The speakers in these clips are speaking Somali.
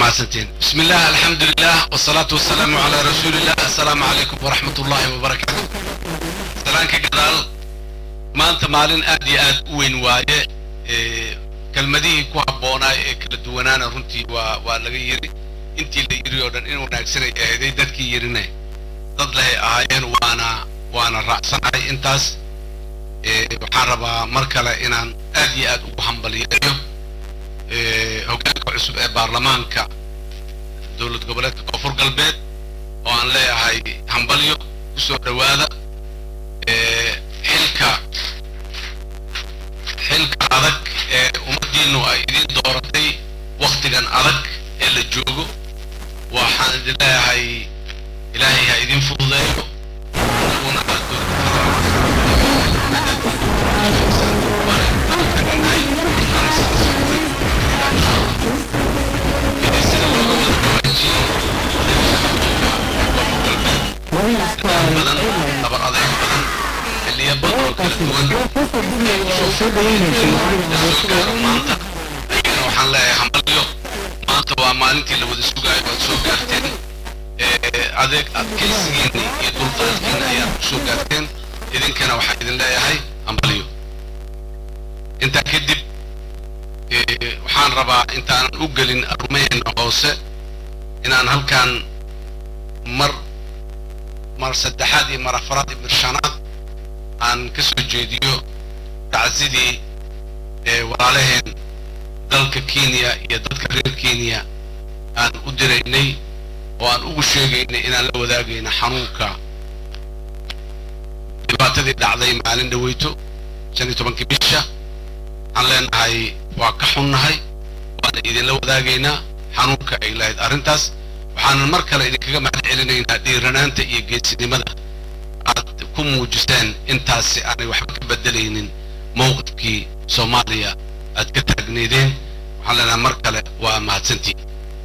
mahadsantiin bismi illah alxamdu lilah wasalaatu wasalaamu calaa rasuulillah assalaamu calaykum waraxmat ullaahi wabarakaatu salaanka gadaal maanta maalin aad iyo aad u weyn waaye kelmadihii ku habboonaa ee kala duwanaana runtii waa waa laga yiri intii la yiri oo dhan in wanaagsanay eeday dadkii yirina dad lehay ahaayeen waana waana raacsanahay intaas waxaan rabaa mar kale inaan aad iyo aad ugu hambaliyeeyo hoggaanka cusub ee baarlamaanka dowlad goboleedka koonfur galbeed oo aan leeyahay hambalyo kusoo dhowaada xilka xilka adag ee ummaddiinu ay idin dooratay waktigan adag ee la joogo waxaan idin leeyahay ilaahay ha idin fududeeyo anaguna badan dabar adeeg badan xilliyo badan oo kala duwan soo gaaro maanta ayagana waxaan leeyahay hambalyo maanta waa maalintii la wada sugaayo waad soo gaarteen adeeg adkaysigiinni iyo dulqaadkiinna ayaad ku soo gaarteen idinkana waxaan idin leeyahay hambalyo intaa kadib waxaan rabaa intaanan u gelin arumaheenna hoose inaan halkan mar mar saddexaad iyo mar afaraad iyo mar shanaad aan ka soo jeediyo tacsidii walaalaheen dalka kenya iyo dadka reer kenya aan u diraynay oo aan ugu sheegaynay inaan la wadaagayna xanuunka dhibaatadii dhacday maalin dhaweyto shan iyo tobankii bisha waxaan leenahay waa ka xunnahay waana idinla wadaagaynaa xanuunka ay lahayd arrintaas waxaanan mar kale idinkaga mahad celinaynaa dhiiranaanta iyo geesinimada aad ku muujiseen intaasi aanay waxba ka bedelaynin mowqifkii soomaaliya aad ka taagneedeen waxaan leenahay mar kale waa mahadsantiin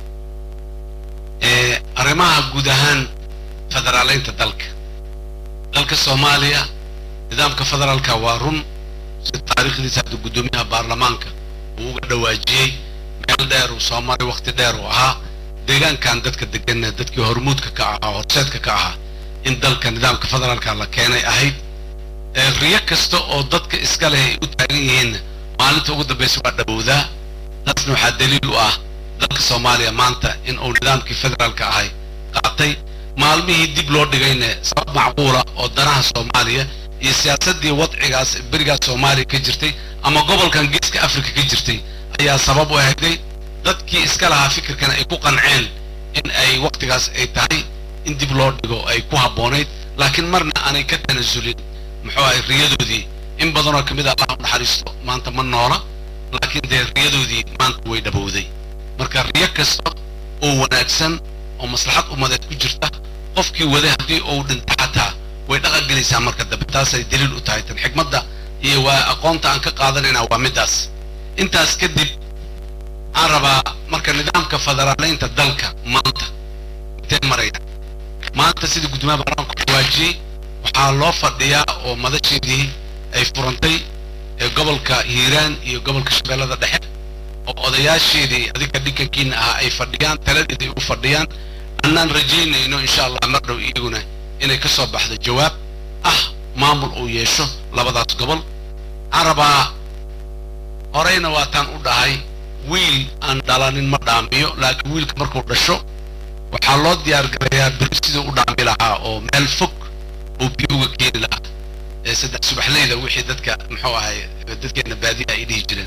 arrimaha guud ahaan federaaleynta dalka dalka soomaaliya nidaamka federaalka waa run sida taariikhdiisa hadda guddoomiyaha baarlamaanka uu uga dhawaajiyey meel dheer uu soo maray wakti dheer uu ahaa deegaankan dadka deganna dadkii hormuudka ka ahaa horseedka ka ahaa in dalka nidaamka federaalka la keenay ahayd riyo kasta oo dadka iska leh ay u taagan yihiinna maalinta ugu dambaysa waa dhowowdaa taasna waxaa daliil u ah dalka soomaaliya maanta in uu nidaamkii federaalka ahay qaatay maalmihii dib loo dhigayna sabab macquula oo danaha soomaaliya iyo siyaasaddii wadcigaas berigaas soomaaliya ka jirtay ama gobolkan geeska afrika ka jirtay ayaa sabab u ahayday dadkii iska lahaa fikirkana ay ku qanceen in ay waktigaas ay tahay in dib loo dhigo ay ku habboonayd laakiin marna aanay ka tanasulin muxuu ahay riyadoodii in badanoo ka mid a allah u naxariisto maanta ma noola laakiin dee riyadoodii maanta way dhabowday marka riyo kasta oo wanaagsan oo maslaxad ummadeed ku jirta qofkii waday haddii uu dhinta xataa way dhaqan gelaysaa marka dambe taasay daliil u tahay tan xikmadda iyo waa aqoonta aan ka qaadanaynaa waa middaas intaas kadib waxaan rabaa marka nidaamka federaaleynta dalka maanta intee maraya maanta sida guddoomiyaha baarlamaanka ku waajiyey waxaa loo fadhiyaa oo madasheedii ay furantay ee gobolka hiiraan iyo gobolka shabeellada dhexe oo odayaasheedii adiga dhinkankiina ahaa ay fadhiyaan taladeeda ay u fadhiyaan annaan rajaynayno insha allah mar dhow iyaguna inay ka soo baxdo jawaab ah maamul uu yeesho labadaas gobol waxaan rabaa horeyna waataan u dhahay wiil aan dhalanin ma dhaamiyo laakiin wiilka markuu dhasho waxaa loo diyaar garayaa beri siduu u dhaami lahaa oo meel fog uu biyo uga keeni lahaa ee saddex subaxleyda wixii dadka muxuu ahay dadkeena baadiya ay dhihi jireen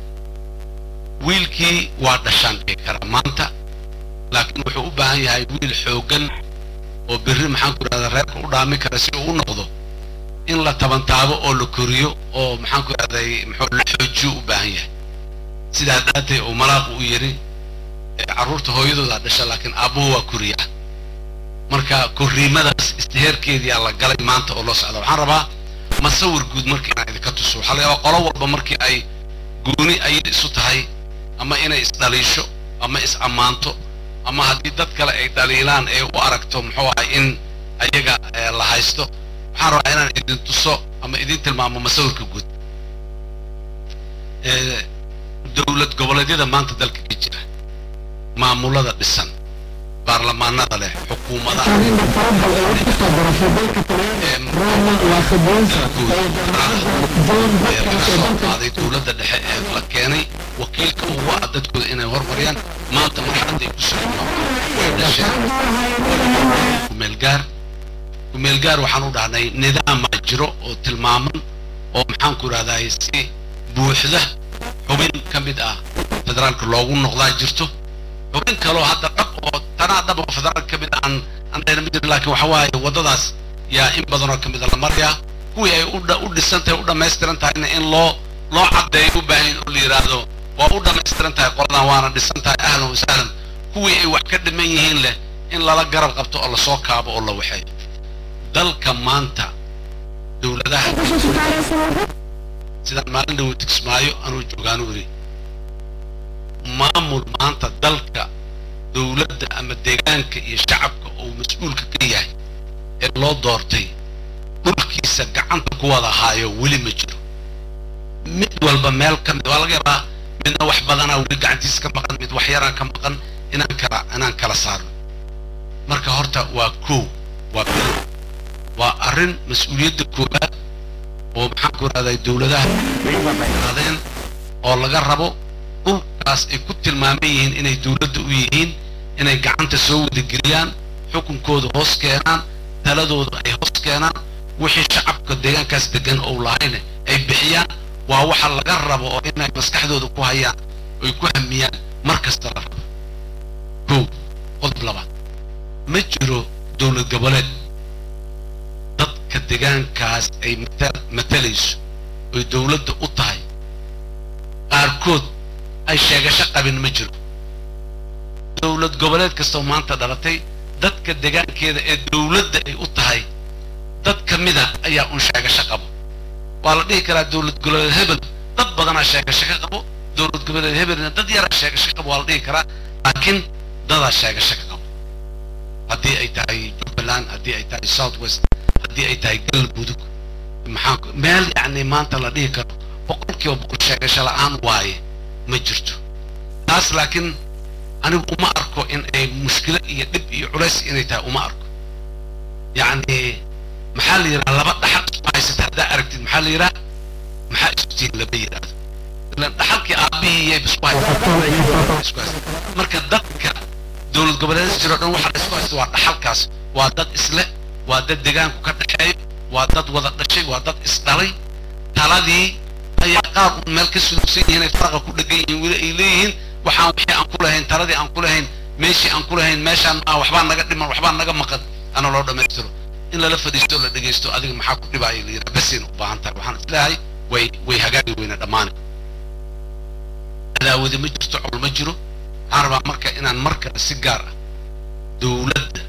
wiilkii waa dhashaan dhihi karaa maanta laakiin wuxuu u baahan yahay wiil xooggan oo berri maxaan ku idhahdaa reerka u dhaami kara si uu u noqdo in la tabantaabo oo la koriyo oo maxaan ku idhahday muxuu la xoojiyo u baahan yahay sidaa daatay uu malaaqu u yidhi carruurta hooyadoodaa dhasha laakiin aabbuhu waa koriyaa marka korriimadaas istiheerkeedii aa la galay maanta oo loo socda waxaan rabaa masawir guud markii inaan idinka tuso waxaa laga yaabaa qolo walba markii ay gooni ayay isu tahay ama inay isdhaliisho ama is ammaanto ama haddii dad kale ay dhaliilaan ee u aragto muxuu ahay in ayaga la haysto waxaan rabaa inaan idin tuso ama idin tilmaamo masawirka guud dowlad goboleedyada maanta dalka ka jira maamulada dhisan baarlamaanada leh xukuumadaha ee laga soo qaaday dowladda dhexe ee la keenay wakiilka ugu ah dadkooda inay hormariyaan maanta marxaladda ay ku socdaan way dhasheen kumeelgaar kumeelgaar waxaan u dhahnay nidaamaa jiro oo tilmaaman oo maxaan ku idhahdaa si buuxda xubin ka mid ah federaalka loogu noqdaa jirto xubin kaloo hadda dhab oo tanaa dhab oo federaalka ka mid ah aan aan dhayna ma jirin laakiin waxa waaye waddadaas yaa in badanoo ka mid a la marayaa kuwii ay u dhisan tahay u dhammaystiran tahayna in loo loo caddeeyo u baahan oo la yidhaahdo waa u dhammaystiran tahay qoladan waana dhisan tahay ahlan wasahlan kuwii ay wax ka dhiman yihiin leh in lala garab qabto oo lasoo kaabo oo la waxeeyo dalka maanta dowladaha sidaan maalin dhawo tigsmaayo anuu joogaanu iri maamul maanta dalka dowladda ama deegaanka iyo shacabka uu mas-uulka ka yahay ee loo doortay dhulkiisa gacanta ku wada haayo weli ma jiro mid walba meel ka mid waa laga yaabaa midna wax badanaa weli gacantiisa ka maqan mid wax yaraa ka maqan inaan kala inaan kala saarno marka horta waa kow waa bilow waa arrin mas-uuliyadda koowaad oo maxaan ku rahday dowladaha adeen oo laga rabo dhulkaas ay ku tilmaaman yihiin inay dowladda u yihiin inay gacanta soo wadageliyaan xukunkooda hoos keenaan taladooda ay hoos keenaan wixii shacabka deegaankaas degan ou lahayna ay bixiyaan waa waxa laga rabo oo inay maskaxdooda ku hayaan oy ku hamiyaan mar kasta la rabo kow qodob labaad ma jiro dowlad goboleed dadka deegaankaas ay matalayso oy dowladda u tahay qaarkood ay sheegasho qabin ma jiro dowlad goboleed kastoo maanta dhalatay dadka deegaankeeda ee dowladda ay u tahay dad ka mida ayaa un sheegasho qabo waa la dhihi karaa dowlad goboleed hebel dad badanaa sheegasho ka qabo dowlad goboleed hebelna dad yaraa sheegasho ka qabo waa la dhihi karaa laakiin dadaa sheegasho ka qabo haddii ay tahay jubbaland haddii ay tahay south west haddii ay tahay galmudug maxaa meel yacni maanta la dhihi karo boqolkiiba boqol sheegasho la-aan waaye ma jirto taas laakiin anigu uma arko in ay mushkilo iyo dhib iyo culays inay tahay uma arko yacni maxaa la yidhaha laba dhaxal isku haysata haddaa aragtid maxaa la yidhaha maxaa istiin lama yidhaahdo ilan dhaxalkii aabbihii iyo isku haysta marka dadka dowlad goboleedyada jiro dhan waxaa la isku haysta waa dhaxalkaas waa dad isle waa dad deegaanku ka dhexeeyo waa dad wada dhashay waa dad isdhalay taladii ayaa qaar un meel ka sulugsan yihiin ay faraqa ku dhegan yihiin weli ay leeyihiin waxaan wixii aan ku lahayn taladii aan ku lahayn meeshii aan ku lahayn meeshaan maa waxbaa naga dhiman waxbaa naga maqan ana loo dhammaystiro in lala fadhiisto la dhegaysto adiga maxaa ku dhibaaya la yidhaha basayna u baahan tahay waxaan isleeyahay way way hagaagi weyna dhammaani cadaawadi ma jirto col ma jiro waxaan rabaa marka inaan mar kale si gaar ah dowladda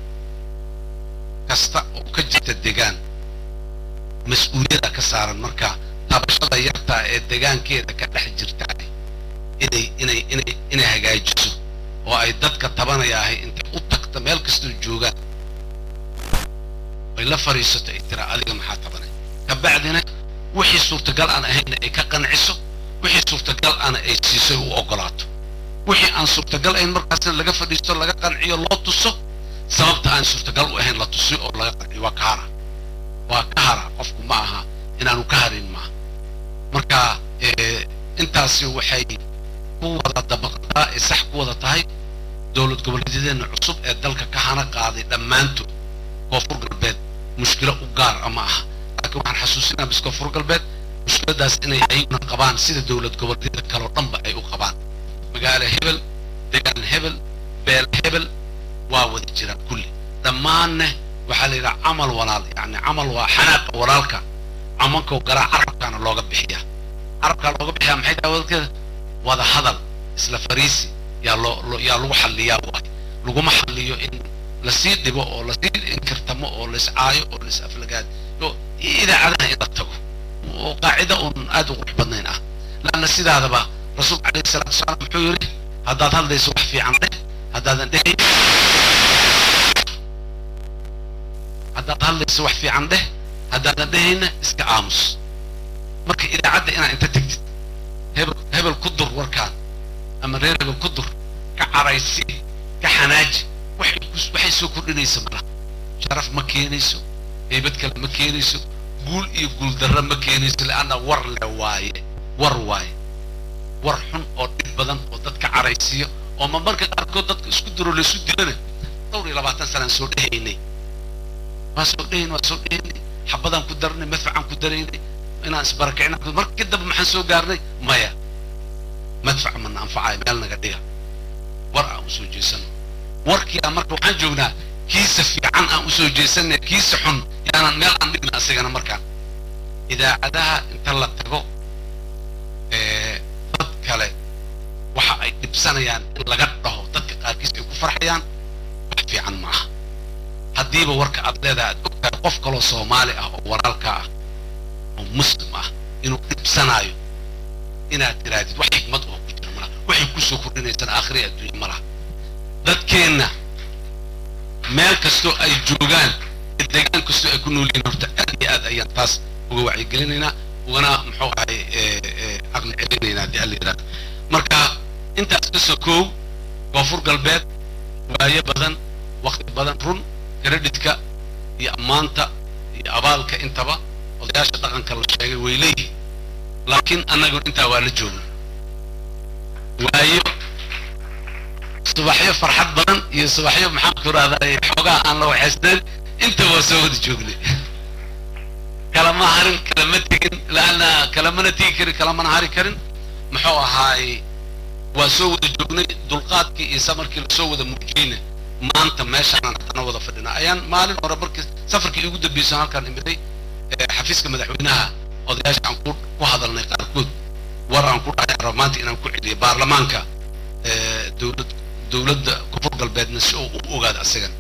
kasta oo ka jirta degaan mas-uuliyada ka saaran marka tabashada yartaa ee degaankeeda ka dhex jirta inay inay inay inay hagaajiso oo ay dadka tabanayaahay intay u tagta meel kastoo joogaan ay la fadhiisato ay tiraa adiga maxaa tabanay kabacdina wixii suurtagal aan ahayna ay ka qanciso wixii suurtagal ana ay siiso u ogolaato wixii aan suurtagal ahayn markaasna laga fadhiisto laga qanciyo loo tuso sababta aan suurtagal u ahayn la tusiyo oo laga qanciyo waa ka hara waa ka hara qofku ma aha inaanu ka harin maaha marka intaasi waxay ku wada dabaqdaa ee sax ku wada tahay dowlad goboleedyadeenna cusub ee dalka ka hana qaaday dhammaantood koonfur galbeed mushkilo u gaar ama aha laakiin waxaan xasuusinaa bis koonfur galbeed mushkiladaas inay ayaguna qabaan sida dowlad goboleedyada kaloo dhanba ay u qabaan magaalo hebel degaan hebel beel hebel waa wada jiraan kulli dhammaanne waxaa la yidhaha camal walaal yacni camal waa xanaaqa walaalka camankow garaa carabkaana looga bixiyaa carabkaa looga bixiyaa maxay tahay wadalkeeda wada hadal isla fariisi yaa loo yaa lagu xalliyaa waay laguma xalliyo in lasii dhibo oo lasii inkirtamo oo laiscaayo oo lais aflagaad idaacadaha in la tago oo qaacida uun aad u qurux badnayn ah laanna sidaadaba rasuulka calayhi salaatu wasalaam muxuu yidhi haddaad hadlayso wax fiican dheh haddaadan dhehayn haddaad hadlayso wax fiican dheh haddaadan dhehayna iska aamus marka idaacadda inaad inta tegtid hebel hebel ku dur warkaan ama reer hebel ku dur ka caraysi ka xanaaji waxay ku- waxay soo kordhinaysa malaha sharaf ma keenayso heybad kale ma keenayso guul iyo guuldarro ma keenayso leanna war le waaye war waaye war xun oo dhib badan oo dadka caraysiiyo oo ma marka qaarkood dadka isku diro laysu dilana dhowr iyo labaatan sanaan soo dhehaynay waa soo dhehayn waa soo dhehaynay xabadaan ku daranay madfacaan ku daraynay inaan isbarakicina markii dambe maxaan soo gaarnay maya madfac mana anfacayo meel naga dhiga war aan usoo jeesano warkii aan marka waxaan joognaa kiisa fiican aan usoo jeesanay kiisa xun yaanan meel aan dhigna asigana markaan idaacadaha inta la tago ee, dad kale waxa ay dhibsanayaan in laga dhaho dadka qaarkiis ay ku farxayaan wax fiican ma aha haddiiba warka aad leedahay aad ogtahay qof kaloo soomaali ah oo walaalkaa ah oo muslim ah inuu dhibsanaayo inaad tirahdid wax xikmad oo ku jira malaha waxay kusoo kordhinaysaan aakhiri adduunye ma laha dadkeenna meel kastoo ay joogaan iyo deegaan kastoo ay ku nool yihiin horta aad iyo aad ayaan taas uga wacyigelinaynaa ugana muxuu ahay ee, ee, caqli celinaynaa haddii alla yidhahdo marka intaas ka sokoow koonfur galbeed waayo badan wakti badan run kreditka iyo ammaanta iyo abaalka intaba odayaasha dhaqanka la sheegay way leeyihin laakiin annagu intaa waa la joogna waayo subaxyo farxad badan iyo subaxyo maxaan ku rahdaa xoogaa aan la waxaysnayn inta waa soo wada joognay kalama harin kalama tegin laana kalamana tegi karin kalamana hari karin muxuu ahaay waa soo wada joognay dulqaadkii iyo samarkii lasoo wada muujiyeyna maanta meeshaanaan haddana wada fadhinaa ayaan maalin hore markii safarkii igu dambeysay halkaan imiday ee, xafiiska madaxweynaha odayaasha aan ku ku hadalnay qaarkood war aan ku dhahay rabo maanta inaan ku celiyo baarlamaanka ee, dowlad dowladda koonfur galbeedna si uu u ogaado asigan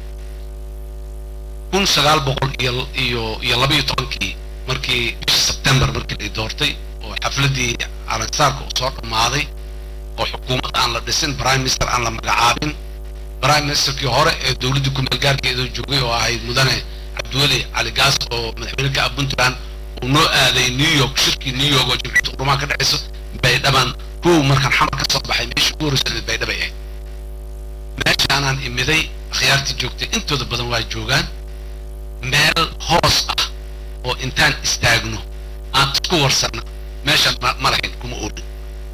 kun sagaal boqol iyo iyo iyo laba iyo tobankii markii bishii sebtembar markii la doortay oo xafladii calansaarka uu soo dhammaaday oo xukuumad aan la dhisin prime minister aan la magacaabin prime ministerkii hore ee dowladdii ku meelgaarkeeda joogay oo ahayd mudane cabdiweli cali gaas oo madaxweyne ka ah puntland uu noo aaday new york shirkii new york oo jimciyadda qurumaha ka dhexayso baydhaban kow markaan xamar ka soo baxay meeshii ugu horreysay baydhabay ahayd meeshaanaan imiday akhyaartii joogtay intooda badan waa joogaan meel hoos ah oo intaan istaagno aan isku warsanno meeshaan ma ma lahayn kuma oolin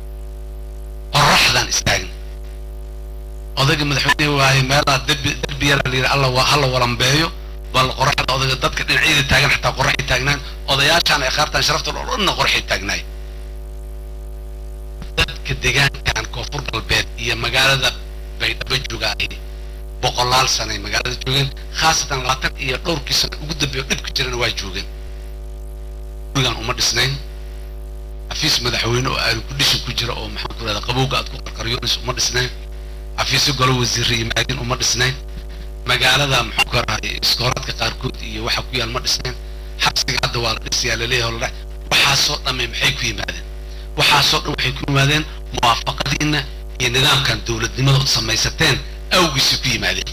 qoraxdaan istaagna odayga madaxweyne waaye meelaha derbi derbi yaraa layidhi alla wa hala walambeeyo bal qoraxda odayga dadka dhinacyada taagan xataa qoraxay taagnaan odayaashaan ay qaartaan sharafta oo dhanna qoraxay taagnaay dadka deegaankan koonfur galbeed iyo magaalada baydhabo joogaay boqolaal sanay magaalada joogeen khaasatan labaatan iyo dhowrkii sano ugu dambeeyo dhibka jirana waa joogeen gurigaan uma dhisnayn xafiis madaxweyne oo aanu ku dhishin ku jira oo maxaan ku rahda qabowga aad ku qarqaryoonayso uma dhisnayn xafiisyo golo wasiirra yimaadin uma dhisnayn magaalada maxaan ku rahay iskooraadka qaarkood iyo waxa ku yaal ma dhisnayn xabsiga hadda waa la dhisayaa laleeyahay oo la dhahay waxaasoo dhamme maxay ku yimaadeen waxaasoo dhan waxay ku yimaadeen muwaafaqadiinna iyo nidaamkan dowladnimada od samaysateen awgiisay ku yimaadeen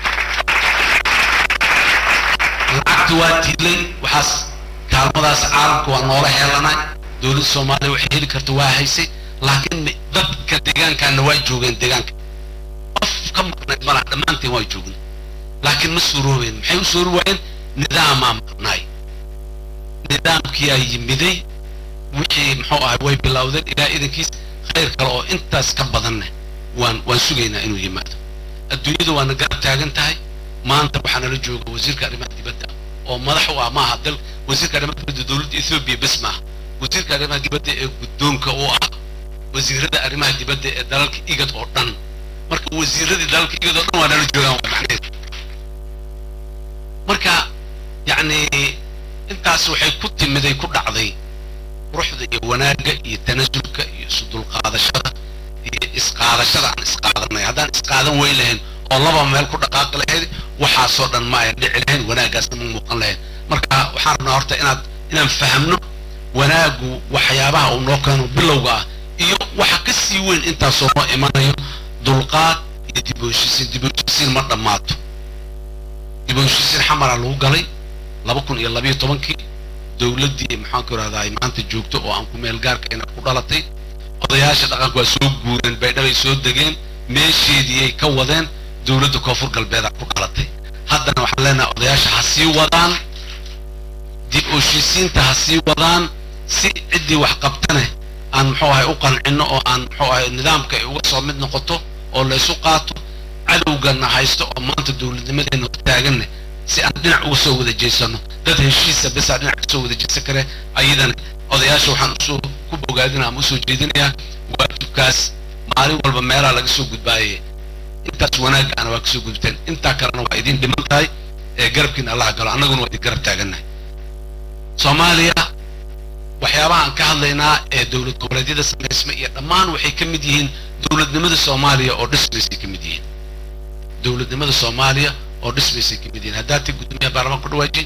lacagta waa tiilay waxaas kaalmadaas caalamka waa noola heelanay dowladda soomaaliya waxay heli karta waa haysay laakiin mi- dadka deegaankaana waa joogeen deegaanka qof ka maqnayd malaha dhammaanteen waa joogna laakiin ma suuroobeen maxay u soori waayeen nidaamaa maqnaay nidaamkiyaa yimiday wixii muxuu ahay way bilowdeen ilaa idankiis khayr kale oo intaas ka badanne waan waan sugaynaa inuu yimaado adduunyadu waana garab taagan tahay maanta waxaa nala jooga wasiirka arrimaha dibadda oo madax u ah maaha dal wasiirka arrimaha dibadda dowladda ethoobiya bes maaha wasiirka arrimaha dibadda ee guddoonka u ah wasiirada arrimaha dibadda ee dalalka igad oo dhan marka wasiiradii dalalka igad oo dhan waa nala joogaan waa macnaheedu marka yacni intaas waxay ku timiday ku dhacday quruxda iyo wanaagga iyo tanasulka iyo isu dulqaadashada iyo isqaadashada aan isqaadanay haddaan isqaadan weyn lahayn oo laba meel ku dhaqaaqi lahayd waxaasoo dhan ma ayan dhici lahayn wanaaggaasna ma muuqan lahayn marka waxaan rabnaa horta inaad inaan fahamno wanaaggu waxyaabaha uu noo keeno bilowga ah iyo waxa ka sii weyn intaasoo noo imanayo dulqaad iyo dib u heshiisiin dib u heshiisiin ma dhammaato dib u heshiisiin xamaraa lagu galay laba kun iyo labayo tobankii dowladdii maxaan ku rahdaa maanta joogto oo aan ku meel gaarkayna ku dhalatay odayaasha dhaqanka waa soo guureen baydhabay soo degeen meesheediiyay ka wadeen dowladda koonfur galbeeda ku dhalatay haddana waxaan leenahay odayaasha ha sii wadaan dib ooshiisiinta ha sii wadaan si ciddii wax qabtane aan muxuu ahay u qancino oo aan muxuu ahay nidaamka ay uga soo mid noqoto oo laysu qaato cadowgana haysto oo maanta dowladnimadeena taaganne si aan dhinac uga soo wada jeesano dad heshiisa besaa dhinac ka soo wada jeesan kare ayadana odayaasha waxaan usoo ku bogaadina ama usoo jeedinayaa waajibkaas maalin walba meelaa laga soo gudbaaye intaas wanaagga ana waa kasoo gudubteen intaa kalena waa idin dhiman tahay ee garabkiina allaha galo annaguna waa idin garab taagannahay soomaaliya waxyaabaha aan ka hadlaynaa ee dowlad goboleedyada samaysma iyo dhammaan waxay ka mid yihiin dowladnimada soomaaliya oo dhismaysay ka mid yihiin dowladnimada soomaaliya oo dhismaysay ka mid yihiin haddaad ti gudoomiyaha baarlamaanka ku dhawaajin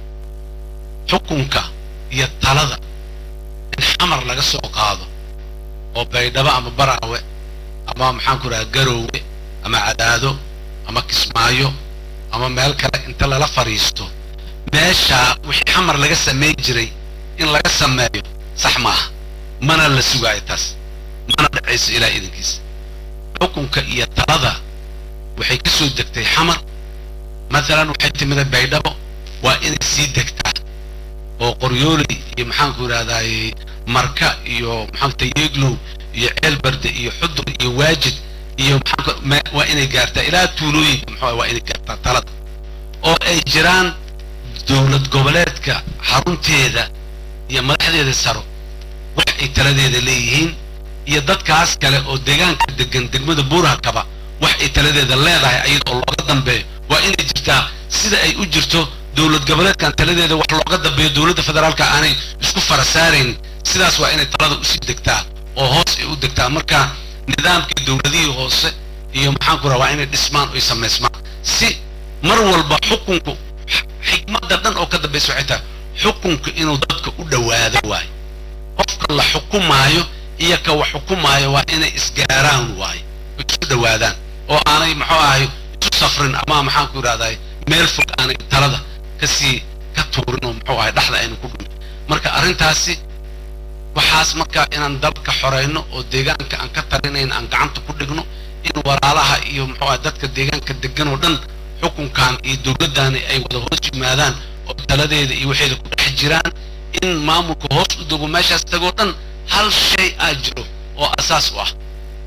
xukunka iyo talada in xamar laga soo qaado oo baydhabo ama baraawe ama maxaan ku rahaa garoowe ama cadaado ama kismaayo ama meel kale inta lala fadhiisto meeshaa wixii xamar laga samayn jiray in laga sameeyo sax maaha mana la sugaayo taas mana dhacayso ilaa idankiisa xukunka iyo talada waxay ka soo degtay xamar maalan waxay timida baydhabo waa inay sii degtaa oo qoryooley iyo maxaanku idhahdaaye marka iyo maxaan tayeglow iyo ceelbarde iyo xudur iyo waajid iyo maxaanku waa inay gaartaa ilaa tuulooyinka maxaa waa inay gaartaa talada oo ay jiraan dowlad goboleedka xarunteeda iyo madaxdeeda saro wax ay taladeeda leeyihiin iyo dadkaas kale oo deegaanka degan degmada buuraha kaba wax ay taladeeda leedahay ayada oo looga dambeeyo waa inay jirtaa sida ay u jirto dowlad goboleedkan taladeeda wax looga dambeeyo dowladda federaalka aanay isku fara saarayn sidaas waa inay talada usii degtaa oo hoos ay u degtaa marka nidaamkii dowladihii hoose iyo maxaanku raha waa inay dhismaan oy samaysmaan si mar walba xukunku xikmadda dhan oo ka dambaysa waxay tahay xukunka inuu dadka u dhowaado waayo qofka la xukumaayo iyo ka wax xukumaayo waa inay isgaaraan waayo oy isu dhowaadaan oo aanay muxuu ahay isu safrin ama maxaanku idhahdaay meel fog aanay talada kasii ka tuurin oo muxuu ahay dhexda aynu ku dhunto marka arrintaasi waxaas marka inaan dalka xoreyno oo deegaanka aan ka talinayn aan gacanta ku dhigno in walaalaha iyo muxuu ahay dadka deegaanka degan oo dhan xukunkan iyo dowladdaani ay wada hoos yimaadaan oo taladeeda iyo waxeeda ku dhex jiraan in maamulka hoos u dego meeshaas tagoo dhan hal shay aa jiro oo asaas u ah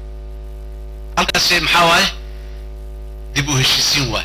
halkaas shay maxaa waaye dib u heshiisiin waaye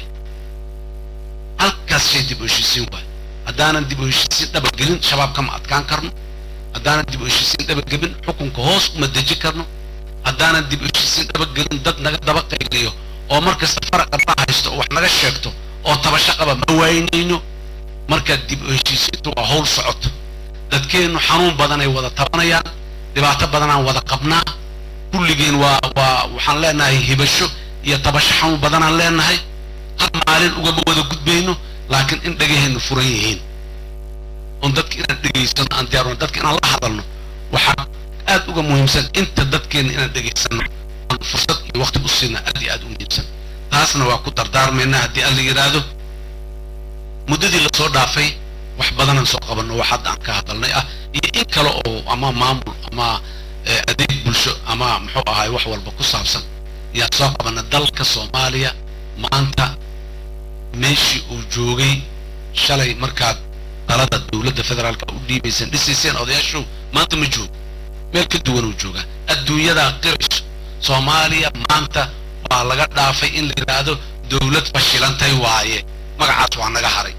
halkaas shay dib u heshiisiin waaye haddaanan dib u heshiisiin dhabagelin shabaab kama adkaan karno haddaanan dib u heshiisiin dhabagelin xukunka hoos uma deji karno haddaanan dib u heshiisiin dhabagelin dad naga daba qayliyo oo mar kasta faraqa na haysto oo wax naga sheegto oo tabasho qaba ma waynayno marka dib u heshiisiintu waa howl socoto dadkeennu xanuun badanay wada tabanayaan dhibaato badanaan wada qabnaa kulligeen waa waa waxaan leenahay hibasho iyo tabasho xanuun badanaan leenahay hal maalin ugama wada gudbayno laakiin in dhagaheennu furan yihiin oon dadka inaan dhegaysano aan diyaarno dadka inaan la hadalno waxaa aad uga muhiimsan inta dadkeenna inaan dhegaysano aan fursad iyo waqti u siina aad iyo aad u muhiimsan taasna waa ku dardaarmaynaa haddii aan la yidhaahdo muddadii lasoo dhaafay wax badanaan soo qabanno wax hadda aan ka hadalnay ah iyo in kale oo ama maamul ama adeeg bulsho ama muxuu ahay wax walba ku saabsan ayaan soo qabanna dalka soomaaliya maanta meeshii uu joogay shalay markaad dalada dowladda federaalka u dhiibayseen dhisayseen odayaashu maanta ma joogo meel ka duwan uu joogaa adduunyadaa qirayso soomaaliya maanta waa laga dhaafay in la yidhaahdo dowlad fashilantay waaye magacaas waa naga haray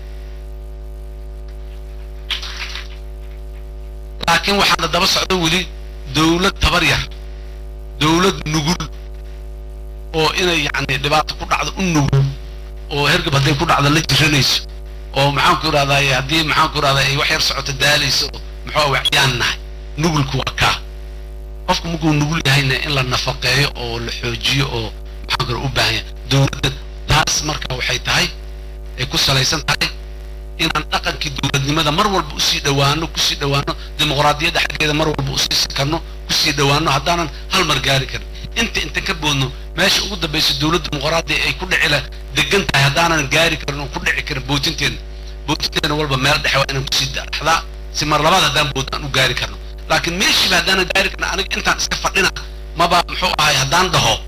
laakiin waxaana daba socdo weli dowlad tabar yar dowlad nugul oo inay yacni dhibaato ku dhacdo u nugul oo hergab hadday ku dhacdo la jiranayso oo maxaanku idhahdaay haddii maxaanku idhahdaa ay wax yar socoto daalayso muxuu waxyaan nahay nugulku waa kaa qofku markuu nugul yahayna in la nafaqeeyo oo la xoojiyo oo maxaanku u baahan yahay dowladda taas marka waxay tahay ay ku salaysan tahay inaan dhaqankii dowladnimada mar walba usii dhowaano kusii dhowaano dimuqraadiyadda xaggeeda mar walba usii sikanno kusii dhowaano haddaanan hal mar gaari karin inta inta ka boodno meesha ugu dambaysa dowladda dimuqraadiya ay ku dhicila degan tahay haddaanan gaari karin oo ku dhici karin bootinteena bootinteena walba meel dhexe waa inaan kusii dhaxdaa si mar labaad haddaan boodno aan u gaari karno laakiin meeshiiba haddaanan gaari karno aniga intaan iska fadhina maba muxuu ahay haddaan dhaho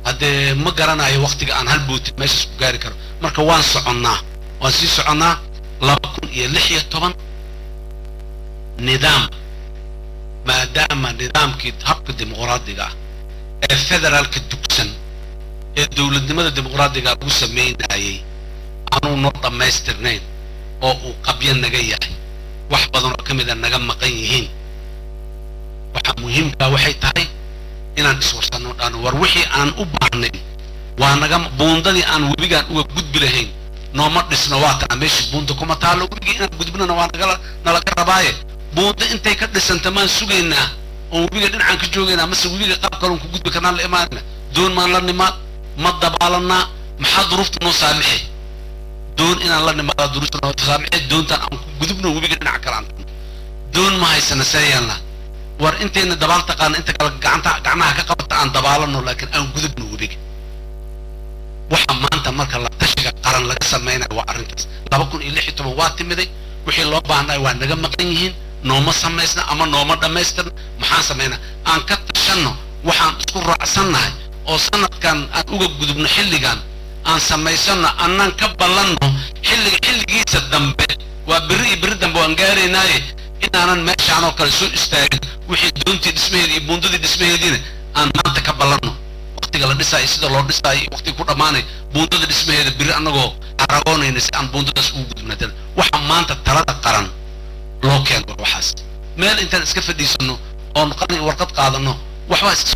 haddee ma garanayo waktiga aan hal bootin meeshaas ku gaari karo marka waan soconnaa waan sii soconnaa laba kun iyo lix iyo toban nidaam maadaama nidaamkii habka dimuqraadiga ah ee federaalka dugsan ee dowladnimada dimuqraadiga lagu samaynayay aanuu noo dhammaystirnayn oo uu qabyo naga yahay wax badan oo ka mida naga maqan yihiin waxaa muhiimkaa waxay tahay inaan iswarsanno dhaan war wixii aan u baahnayn waa naga buundadii aan webigaan uga gudbi lahayn nooma dhisno waa taa meeshii buunda kuma taallo webigii inaan gudbinana waa nagala nalaga rabaaye buunda intay ka dhisanta maan sugaynaa oon webiga dhinacaan ka joogaynaa mase webiga qaab kaloon ku gudbi karnaan la imaanayna doon maan la nimaad ma dabaalanaa maxaa duruufta noo saamixay doon inaan la nimaada duruufta noo saamixay doontaan aan ku gudubno webiga dhinaca kale aan doon ma haysana see yeelnaa war intayna dabaal taqaana inta kale gacanta gacnaha ka qabata aan dabaalano laakiin aan gudubno webiga waxa maanta marka la tashiga qaran laga samaynayo waa arrintaas laba kun iyo lix iyo toban waa timiday wixii loo baahnay waa naga maqan yihiin nooma samaysna ama nooma dhammaystirna maxaan samaynaa aan ka tashanno waxaan isku raacsannahay oo sanadkan aan uga gudubno xilligan aan samaysano annaan ka ballanno xilliga xilligiisa dambe waa berri iyo berri dambe waan gaaraynaaye inaanan meeshaan oo kale soo istaagin wixii doontii dhismaheedii iyo buundadii dhismaheediina aan maanta ka ballanno waqtiga la dhisaayo sida loo dhisaayo iyo waqtiga ku dhammaanay buundada dhismaheeda berri annagoo aragoonayna si aan buundadaas ugu gudubna dal waxa maanta talada qaran loo keeno waxaas meel intaan iska fadhiisanno oon qalin warqad qaadanno waxbaa iska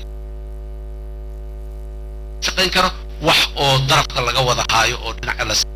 shaqayn karo wax oo darafka laga wada haayo oo dhinaca la